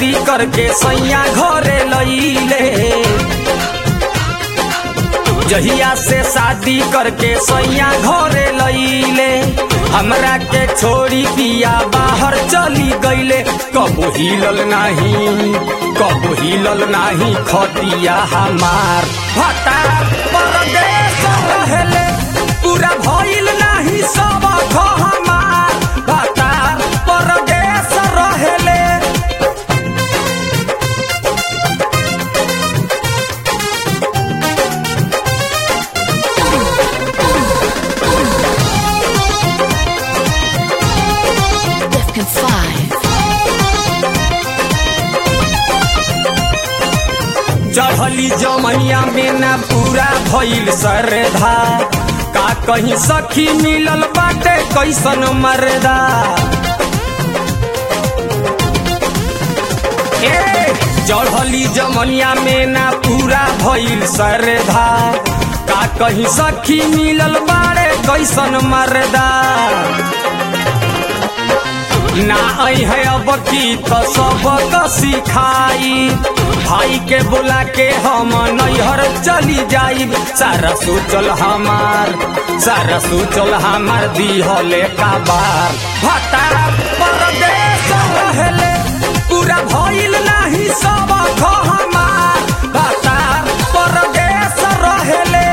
शादी करके सैया घरे लईले जहिया से शादी करके सैया घरे लईले हमरा के छोड़ी पिया बाहर चली गईले कबो हिलल नाही कबो हिलल नाही खतिया हमार भटा परदेश रहेले पूरा भइल नाही सब ख हमार भटा परदेश रहेले Defcon 5. चढ़ली जमैया में ना पूरा भइल सरधा का कहीं सखी मिलल बाटे कैसन मरदा ए चढ़ली जमनिया में ना पूरा भइल सरधा का कहीं सखी मिलल बाड़े कैसन मरदा ना आई है अब की तो सबक सिखाई भाई के बुला के हम नैहर चली जाई सारा सोचल हमार सारा सोचल हमार दिहले का बार भटा परदेश रहेले पूरा भइल नाही सब ख हमार भटा परदेश रहेले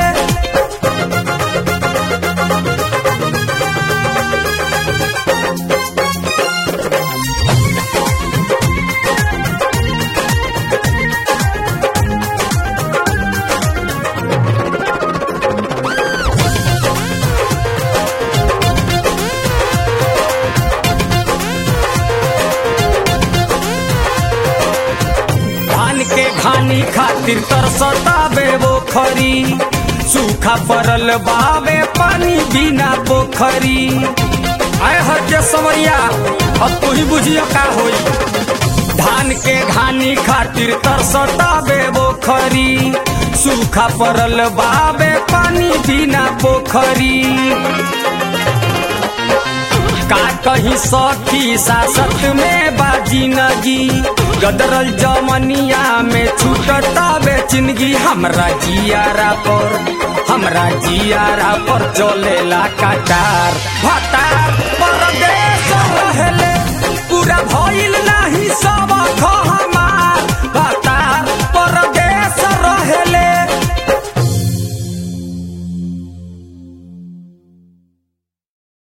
धान के घानी खातिर तरसतावे वो खरी सूखा पड़ल बावे पानी बिना पोखरी आय हर के समरिया अब तू ही बुझियो का होई धान के घानी खातिर तरसतावे वो खरी सूखा पड़ल बावे पानी बिना पोखरी का कहीं सखी सासत में बाजी नगी गदरल जमनिया में छूटता बेचिनगी हमरा जियारा पर हमरा जियारा पर चलेला कटार भटा